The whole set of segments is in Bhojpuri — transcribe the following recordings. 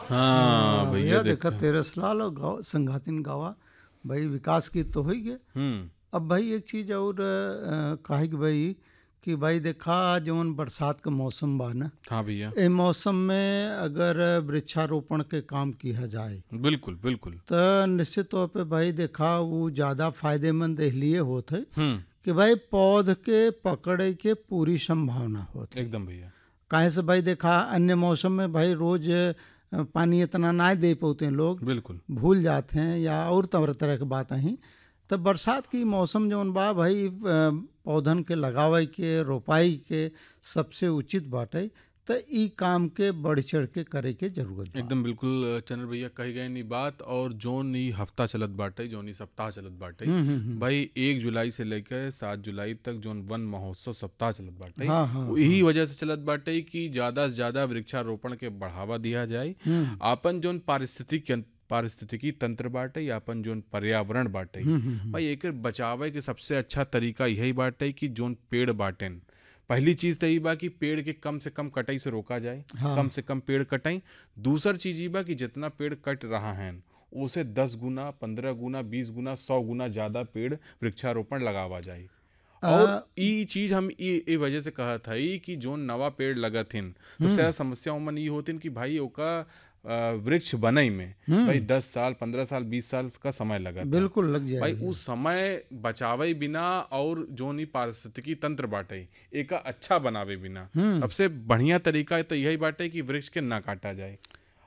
हाँ भैया देखा देखा तेरस लाल और गाँव संघातिन गावा भाई विकास की तो हो ही गए हम्म अब भाई एक चीज और अ, काहे कि भाई कि भाई देखा जवन बरसात का मौसम बा ना हाँ भैया ए मौसम में अगर वृक्षारोपण के काम किया जाए बिल्कुल बिल्कुल तो निश्चित तौर पे भाई देखा वो ज़्यादा फायदेमंद इसलिए होत है हम्म कि भाई पौध के पकड़े के पूरी संभावना होत है एकदम भैया काहे से भाई देखा अन्य मौसम में भाई रोज अ, पानी इतना ना दे पाते हैं लोग बिल्कुल भूल जाते हैं या और तरह तरह के बात ही तब बरसात की मौसम जौन बा भाई अ, पौधन के लगावे के रोपाई के सबसे उचित बाटे तो ई काम के बढ़ चढ़ के करे के जरूरत बा एकदम बिल्कुल चंद्र भैया कही गए नी बात और जोन ई हफ्ता चलत बाटे जोन ई सप्ताह चलत बाटे भाई एक जुलाई से लेकर सात जुलाई तक जोन वन महोत्सव सप्ताह चलत बाटे हाँ, हाँ, यही वजह से चलत बाटे कि ज्यादा से ज्यादा वृक्षारोपण के बढ़ावा दिया जाए आपन जोन पारिस्थितिक पारिस्थितिकी तंत्र बाटे या अपन जोन पर्यावरण बाटे भाई एकर बचावे के सबसे अच्छा तरीका यही बाटे कि जोन पेड़ बाटेन पहली चीज तो ई बा कि पेड़ के कम से कम कटाई से रोका जाए हाँ। कम से कम पेड़ कटाई दूसर चीज ई बा कि जितना पेड़ कट रहा है उसे दस गुना पंद्रह गुना बीस गुना सौ गुना ज्यादा पेड़ वृक्षारोपण लगावा जाए और ई चीज हम ई ए वजह से कहा था ई कि जोन नवा पेड़ लगत हिन सबसे ज्यादा समस्या उमन ई होतिन कि भाई ओका अ, वृक्ष बनई में भाई दस साल पंद्रह साल बीस साल का समय लगा बिल्कुल लग भाई जाए उस समय बचावे बिना और जो नी पारिस्थितिकी तंत्र बाटे एका अच्छा बनावे बिना सबसे बढ़िया तरीका तो यही बाटे कि वृक्ष के ना काटा जाए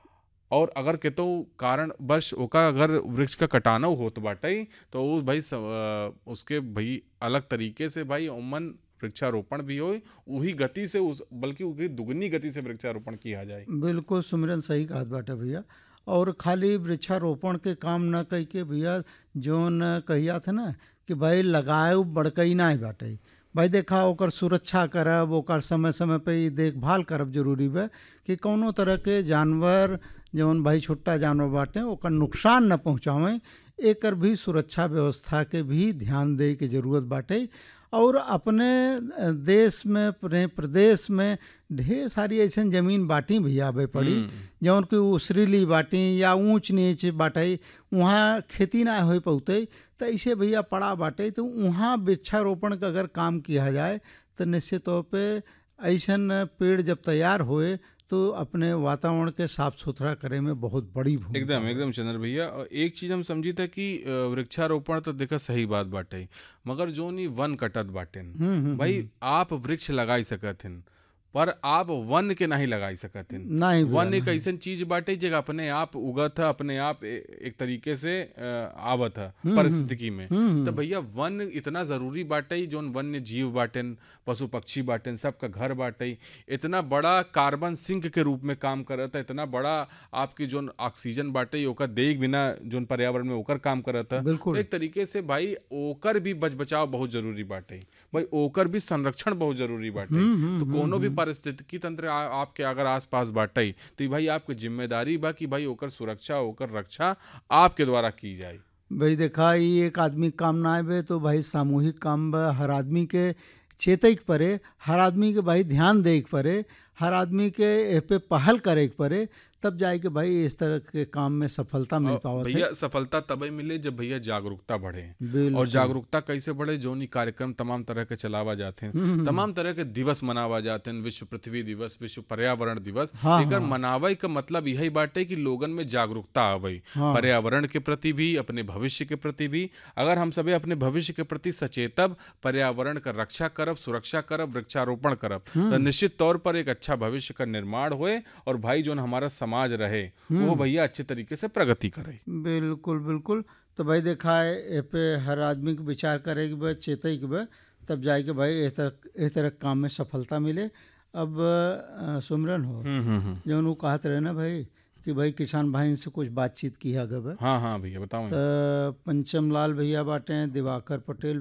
और अगर केतो कारण बस ओका अगर वृक्ष का कटानो होत बाटे तो वो भाई स- अ, उसके भाई अलग तरीके से भाई उमन वृक्षारोपण भी हो वही गति से उस बल्कि उसकी दुगनी गति से वृक्षारोपण किया जाए बिल्कुल सुमिरन सही कहा बाटे भैया और खाली वृक्षारोपण के काम न कह के भैया जोन कहिया था ना कि भाई लगाए बड़कई ना बाटे भाई देखा ओकर सुरक्षा करब ओकर समय समय पे ई देखभाल करब जरूरी बा कि कौनो तरह के जानवर जौन भाई छोटा जानवर बाटे ओकर नुकसान न पहुँचावें एकर भी सुरक्षा व्यवस्था के भी ध्यान दे के जरूरत बाटे और अपने अ, देश में अपने प्रदेश में ढेर सारी ऐसन जमीन बाटी भैया आबे पड़ी जौन कि उसरीली बाटी या ऊंच नीच बाटे वहाँ खेती ना हो पौते तो ऐसे भैया पड़ा बाटे तो वहाँ वृक्षारोपण का अगर काम किया जाए तो निश्चित तौर पे ऐसन पेड़ जब तैयार होए तो अपने वातावरण के साफ सुथरा करे में बहुत बड़ी भूमिका एकदम एकदम चंद्र भैया और एक चीज हम समझी था कि अ, वृक्षारोपण तो देखा सही बात बाटे मगर जो नी वन कटत बाटेन भाई आप वृक्ष लगाई सकत पर आप वन के नहीं लगाई सकत नहीं वन एक ऐसन चीज बाटे जो अपने आप उगत है अपने आप ए- एक तरीके से अ, आवत है परिस्थितिकी में तो भैया वन इतना जरूरी बाटे जोन वन्य जीव बाटेन पशु पक्षी बाटेन सबका घर बाटे इतना बड़ा कार्बन सिंक के रूप में काम करता है इतना बड़ा आपकी जोन ऑक्सीजन बाटे ओकर देख बिना जोन पर्यावरण में ओकर काम करता है बिल्कुल। तो एक तरीके से भाई ओकर भी बच बचाव बहुत जरूरी बाटे भाई ओकर भी संरक्षण बहुत जरूरी बाटे तो कोनो भी पारिस्थितिकी तंत्र आ, आपके अगर आसपास बाटे तो भाई आपकी जिम्मेदारी बा कि भाई ओकर सुरक्षा ओकर रक्षा आपके द्वारा की जाए भाई देखा ई एक आदमी के काम ना आवे तो भाई सामूहिक काम बा हर आदमी के चेतै के पड़े हर आदमी के भाई ध्यान दे के पड़े हर आदमी के ए पे पहल करे के पड़े तब जाए के भाई इस तरह के काम में सफलता मिल पावत है भैया सफलता तभी मिले जब भैया जागरूकता बढ़े बिल्कुल और जागरूकता कैसे बढ़े जो नी कार्यक्रम तमाम तरह के चलावा जाते हैं तमाम तरह के दिवस मनावा जाते हैं विश्व पृथ्वी दिवस विश्व पर्यावरण दिवस हाँ, एकर मनावे का मतलब यही बाटे कि लोगन में जागरूकता आवे पर्यावरण के प्रति भी अपने भविष्य के प्रति भी अगर हम सभी अपने भविष्य के प्रति सचेतब पर्यावरण का रक्षा करब सुरक्षा करब वृक्षारोपण करब तो निश्चित तौर पर एक अच्छा भविष्य का निर्माण होए और भाई जो हमारा समाज रहे वो भैया अच्छे तरीके से प्रगति करे बिल्कुल बिल्कुल तो भाई देखा है ए पे हर आदमी के विचार करे के बा चेतै के बा तब जाए के भाई इस तरह इस तरह के काम में सफलता मिले अब अ, सुमरन हो हम्म हम्म हम्म जौन वो कहत रहे ना भाई कि भाई किसान भाई से कुछ बातचीत किया गया बा हाँ हाँ भैया बताओ तो पंचम लाल भैया बाटे दिवाकर पटेल